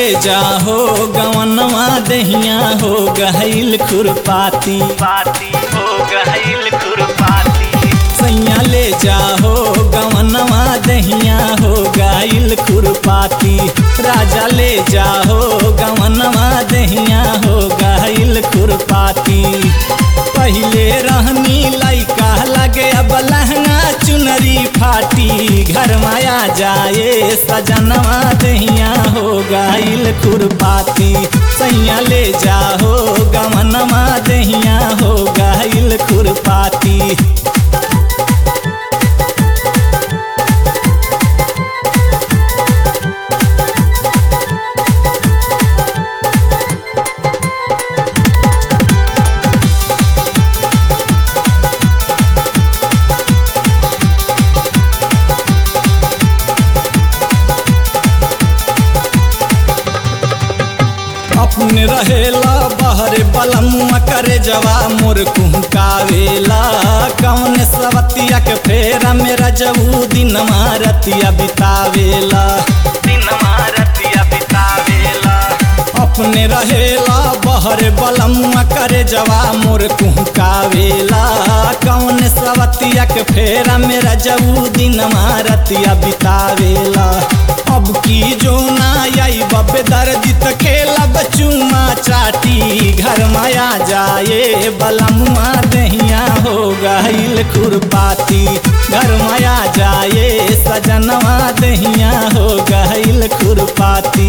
जाहो गवनवा दहिया हो गहिल खुरपाती पाती हो गहिल खुरपाती सैया ले जाहो गवनवा दहिया हो गहिल खुरपाती राजा ले जाहो गवनवा दहिया हो गहिल खुरपाती पहले रहनी लैका लगे अब लहंगा चुनरी फाटी घर माया जाए सजनवा दहिया हो गइल खुरपाती सैया ले जाहो गमनवा दहिया हो गइल खुरपाती अपने रहेला बहरे बलमुआ करे जवा मोर कुहकावेला कौन सवतिया के फेरा मेरा जबू दिन मारतिया बितावेला दिन मारतिया बितावेला अपने रहेला बहरे बलमुआ करे जवा मोर कुहकावेला कौन सवतिया के फेरा मेरा जबू दिन मारतिया बितावेला अब की जो ना आई बबे दर्द त खेलब चूमा चाटी घर माया जाए बलमुआ दहिया हो गइल खुरपाती घर माया जाए सजनवा दहिया हो गइल खुरपाती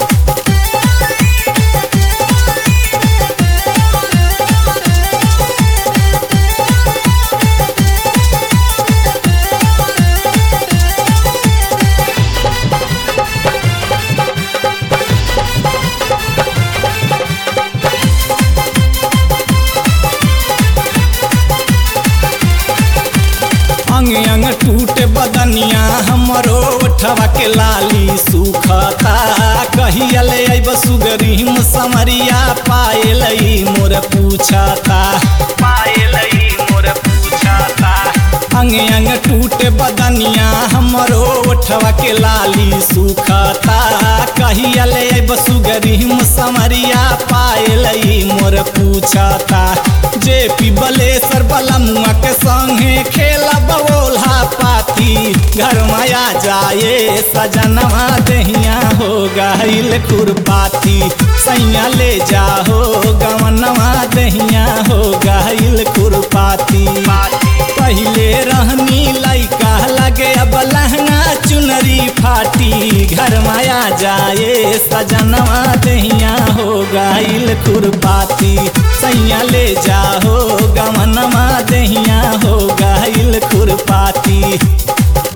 अंग अंग टूटे बदनिया हमरो उठवा के लाली सुखता कहियले अब सुगरीम समरिया पायलई मोर पूछता पायलई मोर पूछता अंग अंग टूटे बदनिया हमरो उठवा के लाली सुखता कहियले अब सुगरीम समरिया पायलई मोर पूछता जे पिबले सर बलमुआ के संगे खेला बवोल्हा पाती घर माया जाए सजनवा दहिया हो गइल खुरपाती सैया ले जाहो गवनवा दहिया हो गइल खुरपाती पहले रहनी लैका लगे अब लहंगा चुनरी फाटी घर माया जाए सजनवा दहिया हो गइल खुरपाती सैया ले जाहो गमनवा दहिया हो गइल खुरपाती